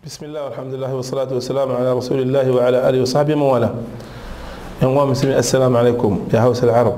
بسم الله والحمد لله والصلاة والسلام على رسول الله وعلى آله وصحبه من والاه yan uwa musulmi assalamu alaikum ya hausa al-arab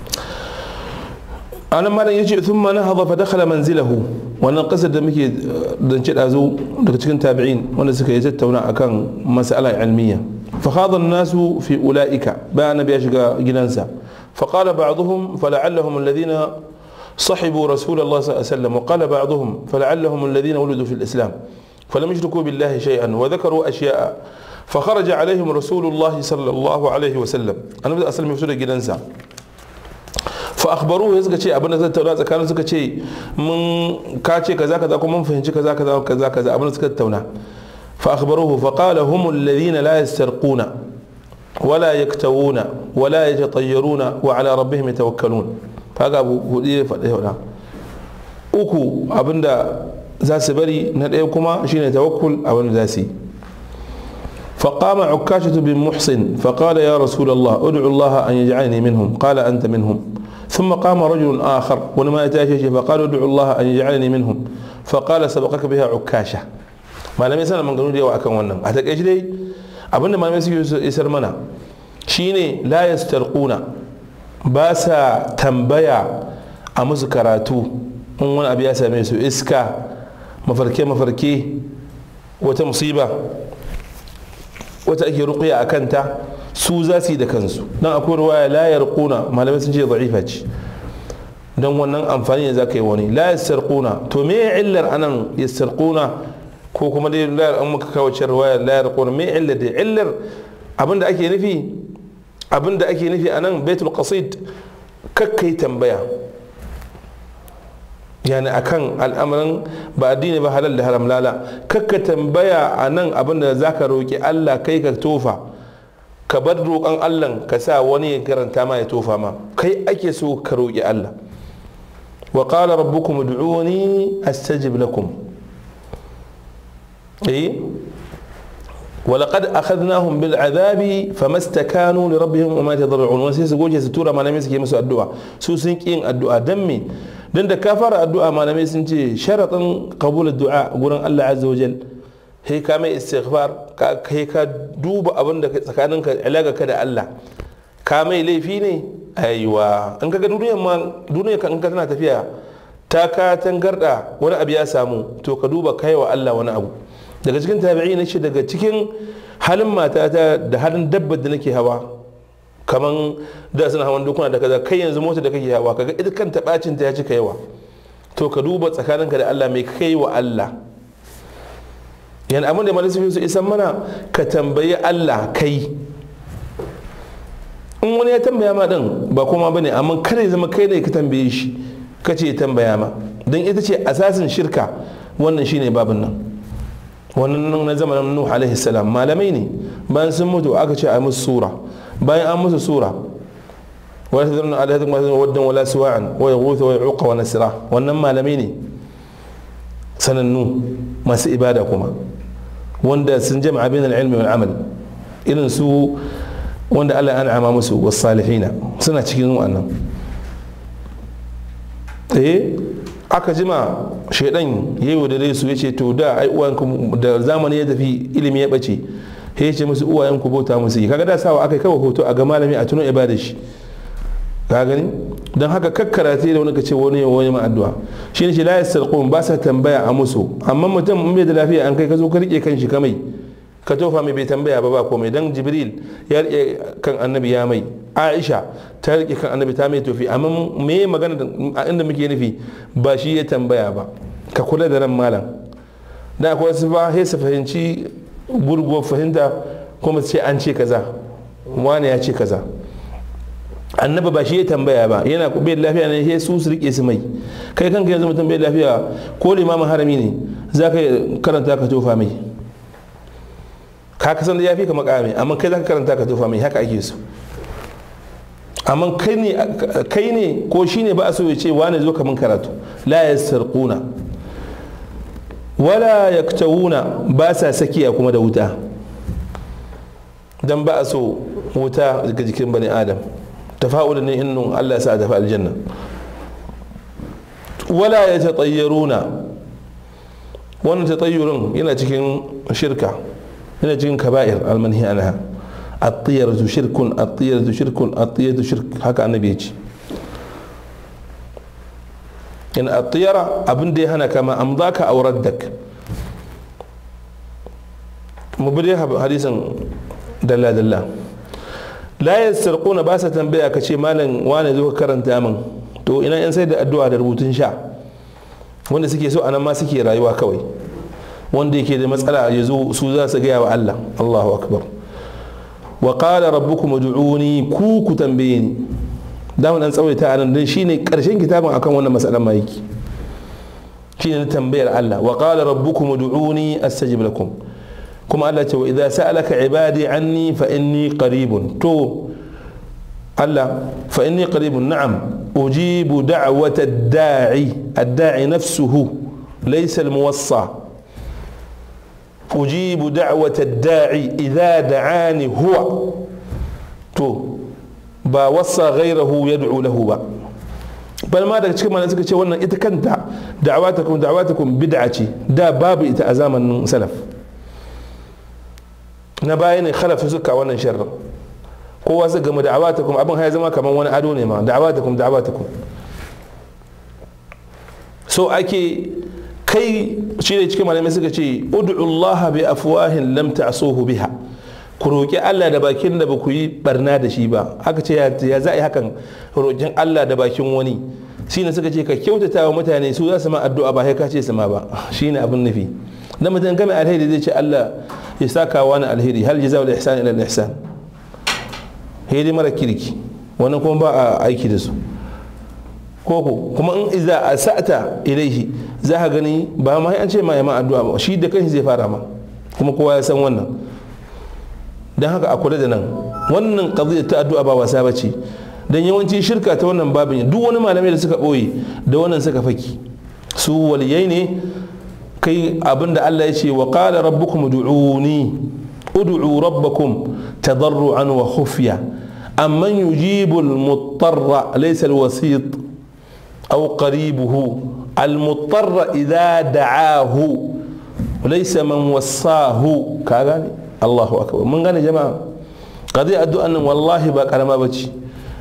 anan malam yace thumma nahadha fa dakhala manzilahu wannan kasar da muke dance dazu daga cikin tabi'in wanda suka yi tattauna akan mas'ala ilmiya fa khadha an-nasu fi ulaika bayan nabi ya shiga gidansa fa qala ba'dhum fala'allahum alladhina صحبوا رسول الله صلى الله عليه وسلم وقال بعضهم فلعلهم الذين ولدوا في الإسلام فلم يشركوا بالله شيئا وذكروا أشياء فخرج عليهم رسول الله صلى الله عليه وسلم أنا بدأ أسلم يفسد جدنسا فأخبروه يزكى شيء أبنا زتونا كانوا زكى شيء من كاتشي كذا كذا كم من فهمش كذا كذا كذا كذا أبنا زكى تونا فأخبروه فقال هم الذين لا يسترقون ولا يكتوون ولا يتطيرون وعلى ربهم يتوكلون kaga abu hudu ya faɗi faɗa uku abinda za su bari na ɗaya kuma shine tawakkul a wani za su yi فقام عكاشة بن محسن فقال يا رسول الله ادعو الله أن يجعلني منهم قال أنت منهم ثم قام رجل آخر ولما يتاشى فقال ادعو الله أن يجعلني منهم فقال سبقك بها عكاشة ما لم يسأل من قانون ديوا أكن ونن أتك إيش دي أبن ما لم يسر منا شيني لا يسترقون ba sa tambaya a musu karatu in wani abu ya same su iska mafarke-mafarke wata musiba wata ake rukuya a kanta su za su yi da kansu don akwai ruwaya layar kuna malamai sun ce da'ifa ce don wannan amfani ne za ka yi wani layar sarkuna to me illar anan ya sarkuna ko kuma dai layar an muka kawo cin ruwaya layar kuna me illar da illar abinda ake nufi abin da ake nufi a nan baitul qasid kakkai tambaya yani akan al'amarin ba addini ba halal da haram lala kakka tambaya a nan abin da za ka roƙi allah kai ka tofa ka bar roƙon allah ka sa wani ya karanta ma ya tofa ma kai ake so ka roƙi allah wa qala rabbukum ud'uni astajib lakum eh ولقد أخذناهم بالعذاب فما استكانوا لربهم وما يتضرعون وسي su goce su tura malamai suke musu addu'a su sun ki yin addu'a dan me dan da ka fara addu'a malamai sun ce sharaɗin qabul addu'a gurin Allah azza wajal he ka mai istighfar ka kai ka duba abin da tsakanin ka alaga ka da Allah ka mai laifi ne aiwa in kaga duniyar ma duniyar ka in ka tana tafiya ta ka tangarda wani abu ya samu to ka duba kai wa Allah wani abu daga cikin tabi'i na ce daga cikin halin matata da halin dabbar da nake hawa kaman da suna hawan dukuna da kaza kai yanzu mota da kake hawa kaga ita kanta bacin ta ya cika yawa to ka duba tsakaninka da Allah mai kai wa Allah yan abin da malai su isan mana ka tambayi Allah kai in wani ya tambaya ma din ba kuma bane amma kada ya zama kai ne ka tambaye shi ka ce ya tambaya ma don ita ce asasin shirka wannan shine babin nan wannan na zamanin nuhu alaihi salam malamai ne bayan sun mutu aka ce a musu sura bayan an musu sura wa tadrun ala hadhihi ma waddan wala suwa'an wa yaghutha wa yuqa wa nasra wannan malamai ne sanannu masu ibada kuma wanda sun jama'a bain al-ilmi wal amal irin su wanda Allah ya an'ama musu was salihina suna cikin wannan eh aka jima shaidan ya yi da su ya ce to da ai uwayenku da zamani ya tafi ilimi ya bace ya ce musu uwayenku bauta musu yi kaga da sawa aka kawo hoto a ga malami a tuno ibada shi ka gani don haka kakkara ta da wani ka ce wani wani ma addu'a shi ne ce la yasarqun ba sa tambaya a musu amma mutum in bai da lafiya an kai ka zo ka rike kan shi kamai ka tofa mai bai tambaya ba ba komai dan jibril ya rike kan annabi ya mai aisha ta rike kan annabi ta mai tofi amma me magana a inda muke nufi ba shi ya tambaya ba ka kula da nan malam da akwai wasu ba sai su fahimci gurguwar fahimta kuma su ce an ce kaza wani ya ce kaza annabi ba shi ya tambaya ba yana bai lafiya ne sai su su rike su mai kai kanka yanzu mutum bai lafiya ko limamin harami ne za ka karanta ka tofa mai ka kasan da ya fi ka makami amma kai za ka karanta ka tofa mai haka ake so amma kai ne ko shi ne ba a so ya ce wane zo kamun karatu la ya sarƙuna wala ya ba sa sakiya kuma da wuta don ba a so wuta ga jikin bani adam tafa'ulun ne innun allah sa a tafi aljanna wala ya taɗayyaruna wannan tatayyurin yana cikin shirka yana cikin kaba'ir almanhi anha at-tiyaratu shirkun at-tiyaratu shirkun at-tiyaratu shirk haka annabi ya ce in at-tiyara abin da ya hana kama amdaka aw raddak mu bi hadisin dalla dalla la yasarquna ba sa tambaya ka ce malam wane zo ka karanta min to ina yan sai da addu'a da rubutun sha wanda suke so anan ma suke rayuwa kawai wanda yake da matsala ya zo su za su gaya wa Allah Allahu akbar wa qala rabbukum ud'uni ku ku tambaye ni da mun dan tsawaita anan dan shine karshen kitabin akan wannan matsalan ma yake shine tambayar Allah wa qala rabbukum ud'uni astajib lakum kuma Allah ce wa idza sa'alaka ibadi anni fa inni qaribun to Allah fa inni qaribun na'am ujibu da'wata ad-da'i ad-da'i nafsuhu laysa al-muwassa ujibu da'wata ad-da'i idza da'ani huwa to ba wassa ghayrahu yad'u lahu ba bal ma daga cikin mana suka ce wannan ita kanta da'awatakum da'awatakum bid'a ce da babu ita a zamanin salaf na baya ne khalafa suka wannan sharrin kowa su gama da'awatakum abin ya zama kamar wani ado ne ma da'awatakum da'awatakum so ake kai shi ne cikin malamai suka ce ud'u Allah bi afwahin lam ta'suhu biha ku roƙi Allah da bakin da ba ku yi barna da shi ba aka ce ya za a yi hakan roƙin Allah da bakin wani shi ne suka ce ka kyautata wa mutane su za su ma addu'a ba sai ka ce su ma ba shi ne abin nufi dan mutum game alheri zai ce Allah ya saka wani alheri hal jaza wal ihsan ila al ihsan hedi mara kirki wannan kuma ba a aiki da su koko kuma in iza asata ilaihi za ka gani ba ma an ce ma ya ma addu'a ba shi da kanshi zai fara ma kuma kowa ya san wannan dan haka a kula da nan wannan qadiyya ta addu'a ba wasa bace dan yawanci shirka ta wannan babin duk wani malamai da suka boye da wannan suka faki su waliyai ne kai abinda Allah ya ce wa qala rabbukum ud'uni ud'u rabbakum tadarruan wa khufya amman yujibu al-muttarra laysa al-wasit aw qaribuhu al-muttarra idha da'ahu laysa man wassahu ka gane Allahu akbar mun gane jama'a qadi addu'an nan wallahi ba karama bace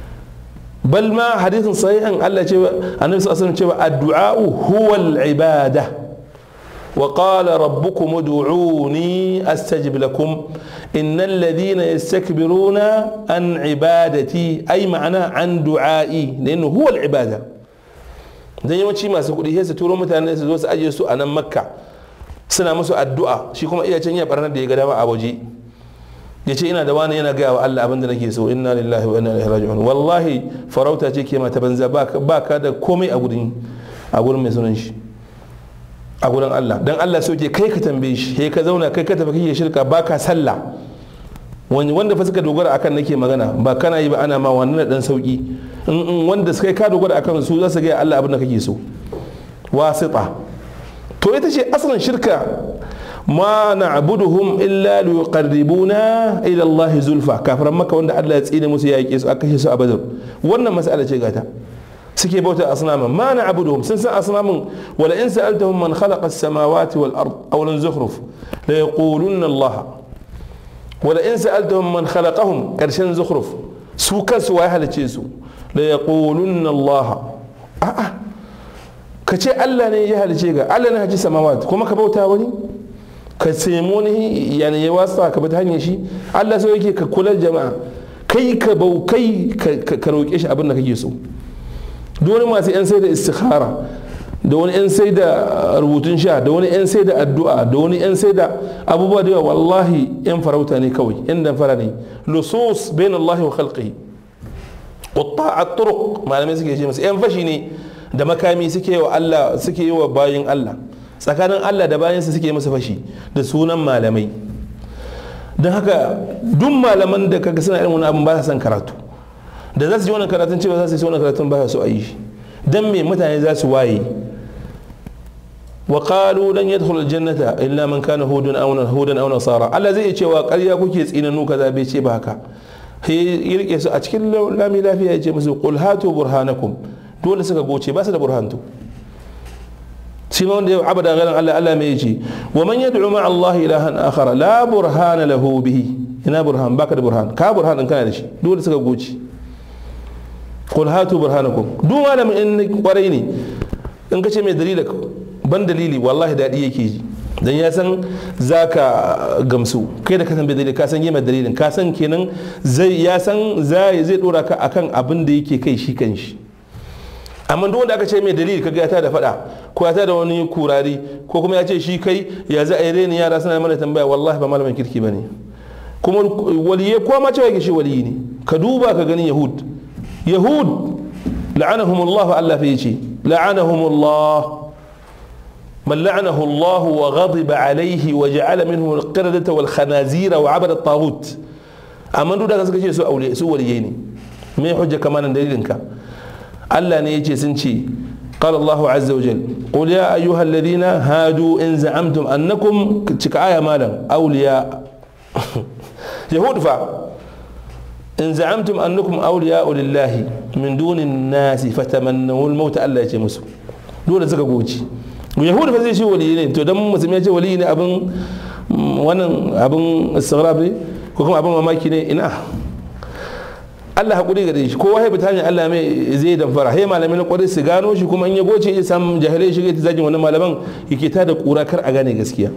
bal ma hadithin sahihan Allah ce annabi sallallahu alaihi wasallam cewa addu'a huwa al-ibadah وقال ربكم ادعوني استجب لكم ان الذين يستكبرون عن عبادتي اي معنى عن دعائي لانه هو العباده dan yawanci masu kuɗi sai su turo mutane su zo su ajiye su a nan makka suna musu addu'a shi kuma iya can ya barnar da ya ga dama a waje ya ce ina da wani yana gaya wa Allah abin da nake so inna lillahi wa inna ilaihi raji'un wallahi farauta ce ke mata banza ba ka da komai a gurin a gurin mai sunan shi a gurin Allah dan Allah so ke kai ka tambaye shi kai ka zauna kai ka tafi kake shirka ba ka sallah wani wanda fa suka dogara akan nake magana ba kana yi ba ana ma wannan dan sauki in wanda suka ka dogara akan su za su ga Allah abin da kake so wasita to ita ce asalin shirka ma na'buduhum illa liqarribuna ila Allah zulfa kafiran maka wanda Allah ya tsine musu ya yake su aka kashe su a badar wannan mas'ala ce gata suke bauta asnaman ma na abuduhum sun san asnamin wala in sa'altahum man khalaqa as-samawati wal ard aw lan zukhruf la yaqulunna Allah wala in sa'altahum man khalaqahum karshen zukhruf su kansu wai halice su la yaqulunna Allah a'a ka ce Allah ne ya halice ga Allah ne haji samawat kuma ka bauta wani ka samu ne yani ya wasa ka bi ta hanyar shi Allah so yake ka kula jama'a kai ka bau kai ka roƙe shi abin da kake so duk wani masu 'yan sai da istikhara da wani 'yan sai da rubutun sha da wani 'yan sai da addu'a da wani 'yan sai da abubuwa da yawa wallahi 'yan farauta ne kawai 'yan damfara ne lusus bain Allah wa khalqihi qutta at-turuq malamai suke ce musu 'yan fashi ne da makami suke wa Allah suke yi wa bayin Allah tsakanin Allah da bayansa suke masa fashi da sunan malamai don haka duk malaman da kaga suna irin wani abin ba sa son karatu da za su ji wannan karatun cewa za su yi wannan karatun ba su a yi dan me mutane za su waye wa qalu lan yadkhul aljannata illa man kana hudan aw hudan aw nasara Allah zai ce wa ƙarya kuke tsinanu kaza bai ce ba haka ya rike su a cikin lami lafiya ya ce musu qul hatu burhanakum dole suka goce ba su da burhantu shi ma wanda ya abada ganin Allah Allah mai yace wa man yad'u ma'a Allah ilahan akhara la burhana lahu bihi ina burhan baka da burhan ka burhan din kana da shi dole suka goci qul hatu burhanakum duk malamin in kwarai ne in kace mai dalili ban dalili wallahi dadi yake ji dan ya san zaka gamsu kai da ka san bai dalili ka san yi mai dalilin ka san kenan zai ya san zai zai dora ka akan abin da yake kai shi kan shi amma duk wanda aka ce mai dalili kaga ya da fada ko ya da wani kurari ko kuma ya ce shi kai ya za a yi reni yara suna mana tambaya wallahi ba malamin kirki bane kuma waliye ko ma cewa shi waliyi ne ka duba ka gani yahud yahud la'anahumullah Allah fa yace la'anahumullah من لعنه الله وغضب عليه وجعل منه القردة والخنازير وعبد الطاغوت أما دو da suka ce su aure su waliyai ne me hujja kamanan dalilinka Allah ne yace sun ce قال الله عز وجل قل يا أيها الذين هادوا إن زعمتم أنكم آية مالا أولياء يهود فا إن زعمتم أنكم أولياء لله من دون الناس فتمنوا الموت ألا يتمسوا دون زكا قوتي yahudu fa zai ce waliyi ne to dan musulmi ya ce waliyi ne abin wannan abin istighrab ne ko kuma abin mamaki ne ina Allah hakuri gare shi kowa ya fita hanyar Allah mai zai damfara he malami na kwarai su gano shi kuma in ya goce ya samu jahilai shi ta zagin wani malaman yake ta da kura kar a gane gaskiya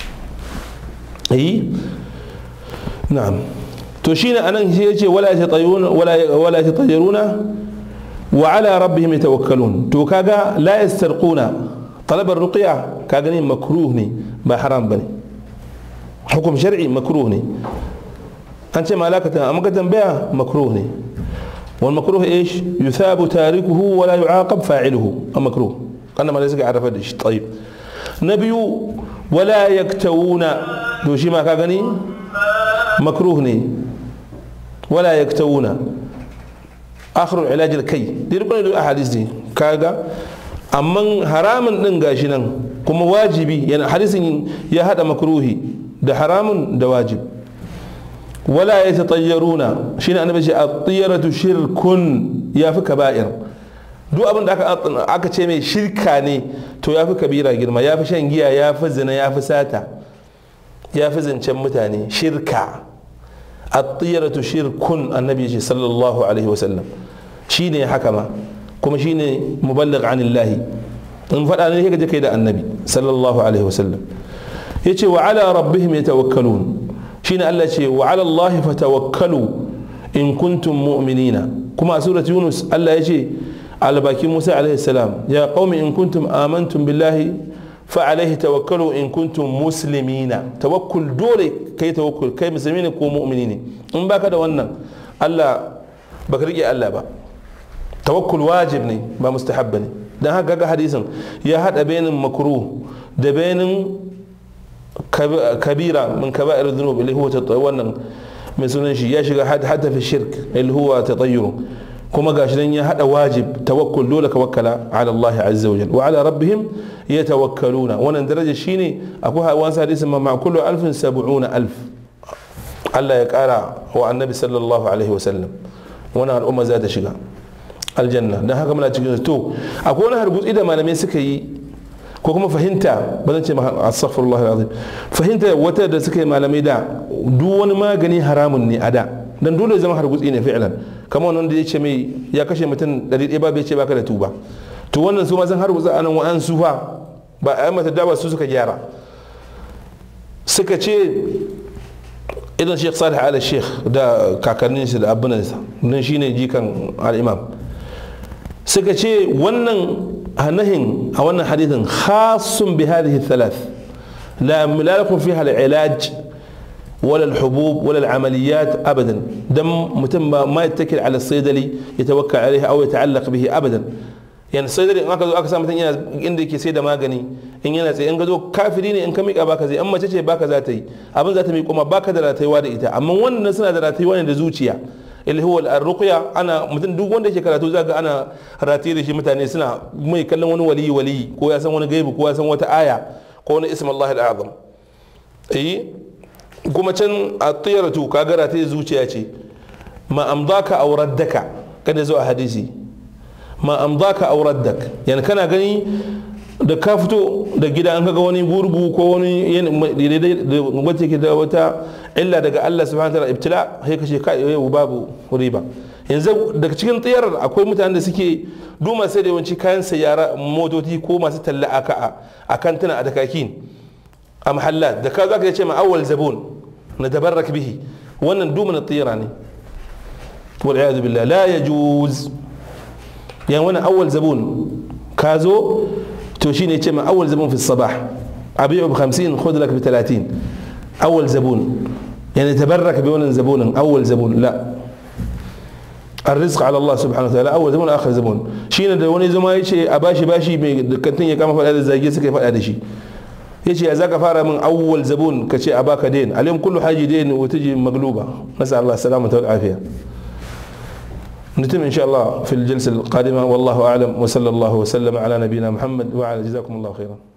yi na'am to shine anan shi yace wala yatayyaruna wala wala yatayyaruna wa ala rabbihim yatawakkalun to kaga la yastarquna talabar ruqya ka gani makruh ne ba haram bane hukum shar'i makruh ne an ce malakata amma ka tambaya makruh ne wal makruh ايش يثاب تاركه ولا يعاقب فاعله المكروه قلنا ما ليس عرف ايش طيب نبي ولا يكتوون دو شي ما كغني مكروه ني ولا يكتوون اخر العلاج الكي دي ربنا الاحاديث دي كاغا amma haramun din gashi nan kuma wajibi yana hadisin ya hada makruhi da haramun da wajib wala ya tatayyaruna shine annabi ce at-tiyaratu shirkun ya fi kaba'ir duk abin da aka aka ce mai shirka ne to ya fi kabira girma ya fi shan giya ya fi zina ya fi sata ya fi zancen mutane shirka at-tiyaratu shirkun annabi ce sallallahu alaihi wasallam shine haka ma kuma shine muballigh anillahi in faɗa ne kaje kai da annabi sallallahu alaihi wasallam yace wa ala rabbihim yatawakkalun shine Allah ce wa ala Allah fatawakkalu in kuntum mu'minina kuma a surat Yunus Allah yace albakin Musa alaihi salam ya qaumi in kuntum amantum billahi fa alaihi tawakkalu in kuntum muslimina tawakkul dole kai tawakkul kai musulmi ne ko mu'mini ne in baka da wannan Allah baka rike Allah ba tawakkul wajib ne ba mustahab ne dan haka ga hadisin ya hada bainin makruh da bainin kabira min kaba'ir dhunub اللي هو wannan mai sunan shi ya shiga hatta fi shirk اللي هو تطير kuma gashi nan ya hada wajib tawakkul dole ka wakkala ala Allah azza wa jalla wa ala rabbihim yatawakkaluna wannan daraja shine akwai wani hadisin ma ma kullu alfin sab'una alf Allah ya kara wa annabi sallallahu alaihi wa sallam wannan al'umma za ta shiga aljanna dan haka muna cikin to akwai wani hargutsi da malamai suka yi ko kuma fahimta ba zan ce astaghfirullah alazim fahimta wata da suka yi malamai da duk wani magani haramun ne a da dan dole zama hargutsi ne fi'lan kamar wannan da ya ce mai ya kashe mutum ɗari ɗaya ba bai ce baka da tuba to wannan su ma san hargutsa anan wa'an su fa ba a mata dawa su suka gyara suka ce idan sheikh salih ala sheikh da kakannin shi da abinansa don shine jikan al-imam suka ce wannan nahin a wannan hadithin khasun bi hadhihi thalath la lakum fiha al-ilaj ولا الحبوب ولا العمليات ابدا دم متم ما يتكل على الصيدلي يتوكل عليه او يتعلق به ابدا يعني الصيدلي in aka zo aka sa mutum yana inda yake sai da magani in yana tsaye in ga zo kafiri ne in ka miƙa baka zai in mace ce baka za ta yi abin za ta miƙo ma baka da ratayuwa da ita amma wannan suna da ratayuwa ne da zuciya illi huwa al-ruqya ana mutum duk wanda yake karatu zaka ana rataye da shi mutane suna mai kallon wani waliyi waliyi ko ya san wani gaibi ko ya san wata aya ko wani ism Allah al-azam eh kuma can a tsayaratu ka gara ta zuciya ce ma amdaka aw raddaka kada zo a hadisi ma amdaka aw raddak yani kana gani da ka fito da gida an kaga wani burbu ko wani wacce ke da wata illa daga Allah subhanahu wa ta'ala ibtila sai ka ce kai yau babu riba yanzu daga cikin tsiyarar akwai mutanen da suke duma sai da yawanci kayan sayara motoci ko masu talla aka a kantuna a dakakin a mahallat da ka zaka ce ma awwal zabun na tabarrak bihi wannan duma na tsira ne wal iyad billah la yajuz yan wannan awwal zabun ka zo to shine ce ma awwal zabun fi sabah abi'u bi 50 khudh lak bi 30 awwal zabun yani tabarrak bi wannan zabunin awwal zabun la الرزق على الله سبحانه وتعالى اول زبون اخر زبون shine da wani zama yace a bashi bashi mai kantin ya kama fada da zage suka fada da shi yace ya zaka fara min awwal zabun kace a baka dain alim kullu haji dain wa taji magluba nasa Allah salamata wal afiya نتم إن شاء الله في الجلسة القادمة والله أعلم وصلى الله وسلم على نبينا محمد وعلى جزاكم الله خيرا